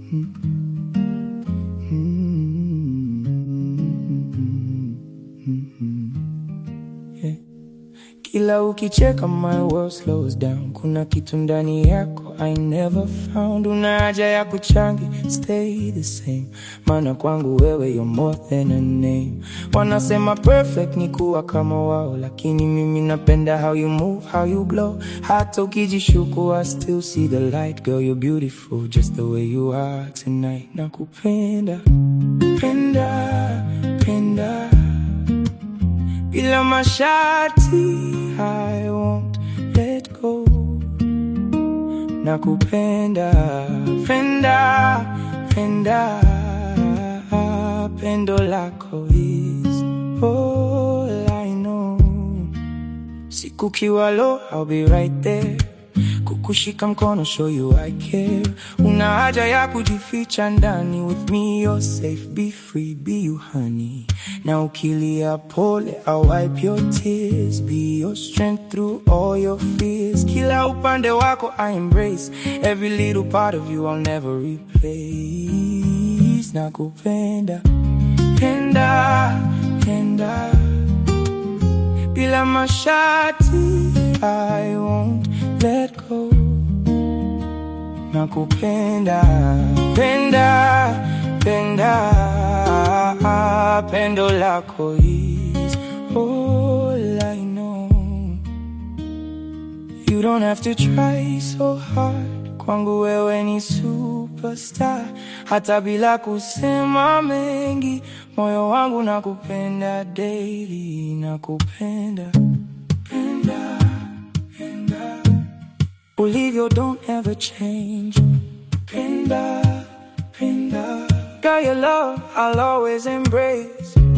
Yeah. Kila ukicheka my world slows down. Kuna kitu ndani yako I never found. Una haja ya kuchangi stay the same, maana kwangu wewe you're more than a name. Wanasema perfect ni kuwa kama wao, lakini mimi napenda how you move, how you glow. Hata ukijishuku I still see the light. Girl you're beautiful just the way you are tonight. Nakupenda penda penda bila masharti I won't let go. Nakupenda penda penda, pendo lako is all I know. Siku kiwa low, I'll be right there kukushika mkono, show you I care. Una haja ya kujificha ndani, with me you're safe, be free, be you honey. Na ukilia pole, I'll wipe your tears, be your strength through all your fears. Kila upande wako I embrace, every little part of you I'll never replace. Nakupenda penda penda bila masharti I won't let go. Nakupenda penda penda, pendo lako is all I know. You don't have to try so hard, kwangu wewe ni superstar. Hata bila kusema mengi, moyo wangu nakupenda daily, nakupenda penda penda ulivyo, don't ever change. Penda penda, girl, your love I'll always embrace.